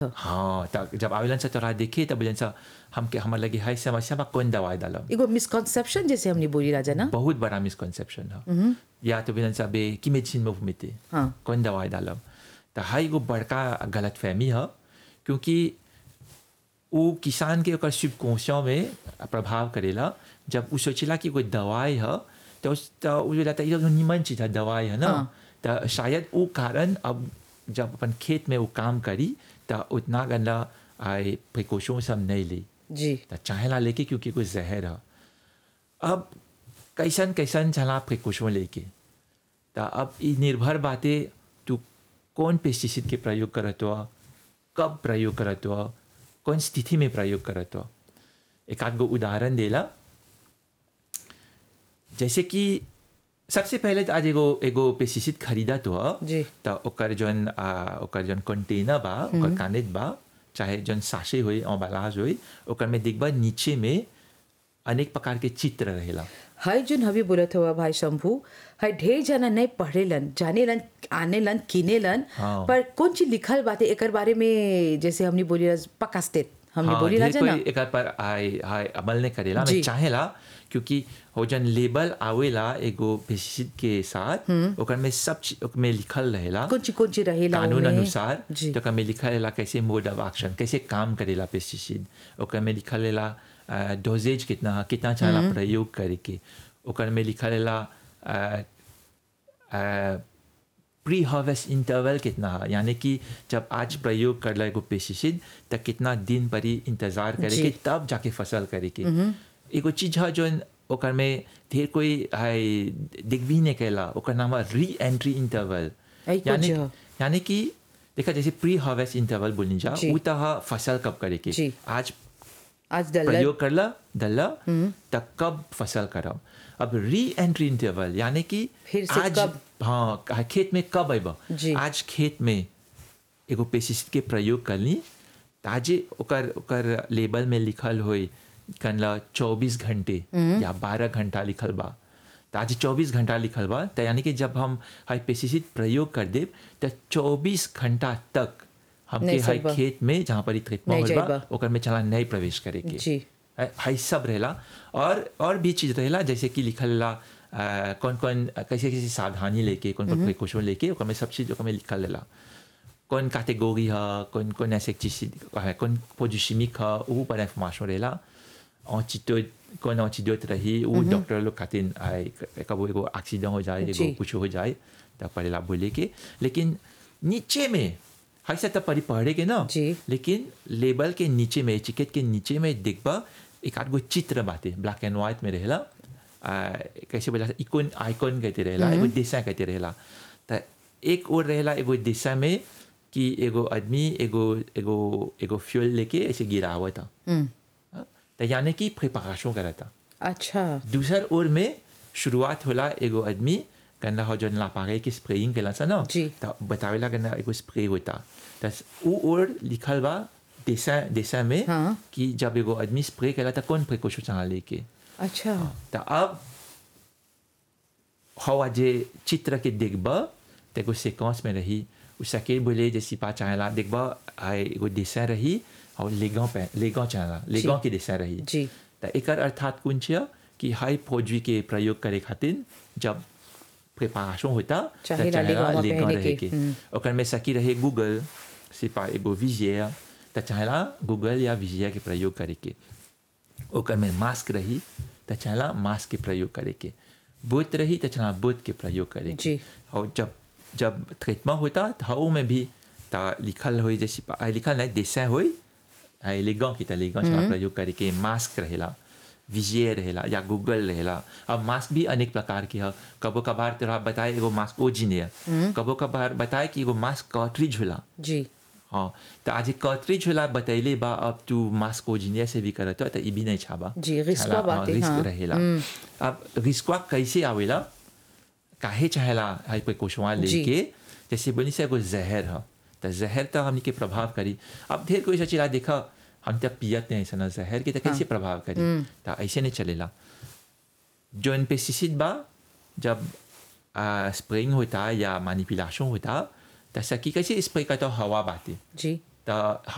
हाँ त जब आवेलन से तोरा देखे तब बोलन सा हमके हमर लगे हाई समस्या बा कौन दवाई डालब एगो मिसकॉन्सेप्शन जैसे हमने बोली राजा ना बहुत बड़ा मिसकॉन्सेप्शन है या तो बोलन सा बे की मेडिसिन में घूमते हाँ। कौन दवाई डालब तो हाई एगो बड़का गलत फहमी है क्योंकि वो किसान के ओकर subconscious में प्रभाव करेला जब वो सोचेला कि कोई दवाई है तो उस तो वो जो लगता है ये तो निमन चीज है दवाई है ना हाँ। तो शायद वो कारण अब जब अपन खेत में वो काम करी तो उतना गंदा आए प्रिकॉशन सब नहीं ली जी तो चाहेला लेके क्योंकि कोई जहर है अब कैसन कैसन चला प्रिकॉशन लेके तो अब ये निर्भर बातें तू कौन पेस्टिसाइड के प्रयोग करत हो कब प्रयोग करत हो कौन स्थिति में प्रयोग करत हो एक आध गो उदाहरण देला जैसे कि सबसे पहले तो आज एगो एगो पेस्टिसाइड खरीदा तो ह जी। तो ओकर जौन आ, ओकर जौन कंटेनर बा ओकर कानेट बा चाहे जौन साशे होई अम्बालाज होई ओकर में देखबा नीचे में अनेक प्रकार के चित्र रहेला हाय जोन हवी बोलत हुआ भाई शंभू हाय ढेर जना नहीं पढ़ेलन जानेलन आनेलन किनेलन हाँ। पर कौन चीज लिखल बाते एकर बारे में जैसे हमने बोली राज- पक्का स्टेट हमने बोली ढेर राजा कोई ना एकर पर आय आय अमल नहीं करेला जी। मैं चाहेला क्योंकि हो जन लेबल आवेला एगो पेस्टिसाइड के साथ ओकर में सब चीज ओकर में लिखल रहेला कौन चीज कौन चीज रहेला कानून ओमे? अनुसार जी तो ओकर में लिखल रहेला कैसे मोड ऑफ एक्शन कैसे काम करेला पेस्टिसाइड ओकर में लिखल रहेला डोजेज कितना है, कितना चाहला प्रयोग करे के ओकर में लिखल रहेला प्री हार्वेस्ट इंटरवल कितना है यानी कि जब आज प्रयोग करला एगो पेस्टिसाइड तो कितना दिन पर ही इंतजार करे जी। के तब जाके फसल करे के एगो चीज है जो ओकर में ढेर कोई हाय दिख भी नहीं कैला ओकर नाम है री एंट्री इंटरवल ऐ कुछ यानी है। यानी कि देखा जैसे प्री हार्वेस्ट इंटरवल बोलनी जा जी। वो तह फसल कब करे के जी। आज आज दल प्रयोग करला डलला तब कब फसल करब अब री एंट्री इंटरवल यानी कि फिर से आज कब? हाँ खेत में कब अब जी। आज खेत में एगो पेस्टिसाइड के प्रयोग करली ताजे ओकर ओकर लेबल में लिखल होई कनला चौबीस घंटे या बारह घंटा लिखल बा तो आज चौबीस घंटा लिखल बा तो यानी कि जब हम हाई पेस्टिसाइड प्रयोग कर देब तो चौबीस घंटा तक हमके नहीं हाई सकबा। खेत में जहाँ पर ट्रीटमेंट नहीं होल बा जाइबा। ओकर में चला नहीं प्रवेश करे के जी हाई सब रहेला और और भी चीज रहेला जैसे कि लिखल रहेला अ, कौन कौन कैसे कैसे सावधानी लेके कौन कौन प्रिकॉशन लेके ओकर में सब चीज ओकर में लिखल रहेला कौन कैटेगरी है कौन कौन इंसेक्टिसाइड है कौन पोजिशमिक है वो पर इंफॉर्मेशन रहेला एंटीडोट कौन एंटीडोट रही वो डॉक्टर लोग खातिर आए कब एगो एक्सीडेंट हो जाए जी। एगो कुछ हो जाए तब पड़ेला बोले के लेकिन नीचे में ऐसा तब पढ़ी पढ़े के ना जी। लेकिन लेबल के नीचे में टिकट के नीचे में देखबा एक आध गो चित्र बाते ब्लैक एंड व्हाइट में रहेला आ, कैसे बोला इकोन आइकॉन कहते रहेला एगो दिशा कहते रहेला तो एक और रहेला एगो दिशा में कि एगो आदमी एगो एगो एगो फ्यूल लेके ऐसे गिरावत था हाँ? तो यानी कि प्रिपरेशन करा था अच्छा दूसर ओर में शुरुआत होला एगो आदमी गन्ना हो जन लापागे की स्प्रेइंग केला सा ना जी। तो बतावेला गन्ना एगो स्प्रे होता तो उ और लिखल बा देसा देसा में हाँ। कि जब एगो आदमी स्प्रे केला तो कौन प्रिकॉशन चाह लेके अच्छा तो अब हवा जे चित्र के देखबा तो एगो सीक्वेंस में रही उ सके बोले जे सिपा चाहेला देखबा आए एगो देसा रही और लेगा पे लेगा चाहेला लेगा के देसा रही जी तो एकर अर्थात कौन छिया कि हाई फौजी के प्रयोग करे खातिर जब प्रिपरेशन होता तो चाहेला चाहेला लेगावा लेगा पहने रहे के। के हम्म। ओकर में सकी रहे गूगल सिपा एगो विजय तो चाहेला गूगल या विजय के प्रयोग करे के ओकर में मास्क रही तो चाहेला मास्क के प्रयोग करे के बोत रही तो चाहेला बोत के प्रयोग करे के जी। और जब जब ट्रीटमेंट होता तो हाउ में भी ता लिखल होई जैसे आ, लिखल नहीं देसा होई एलिगन की तलिगन चाहेला प्रयोग करे के मास्क रहेला विजय रहेला या गूगल रहेला अब मास्क भी अनेक प्रकार के है कबो कभार तोरा बताए एगो मास्क ओजिन है कबो कभार बताए कि एगो मास्क कार्ट्रिज होला जी हाँ तो आज कार्ट्रिज होला बतैले बा अब तू मास्क ओजिनिया से भी करत हो तो ई भी नहीं छाबा जी, रिस्कवा छाला, बाटे, रिस्क हाँ। रहेला अब रिस्कवा कैसे आवेला काहे चाहेला हाई पे कोशवा जी। लेके जैसे बोली से एगो जहर है तो जहर तो हमनी के प्रभाव करी अब ढेर कोई सोचेला देखा हम तो पियत नहीं ऐसा जहर के तो कैसे प्रभाव करी तो ऐसे नहीं चलेला जो पेस्टिसाइड बा जब स्प्रेइंग होता या मैनिपुलेशन होता तो सकी कैसे स्प्रे करता हवा बाते जी तो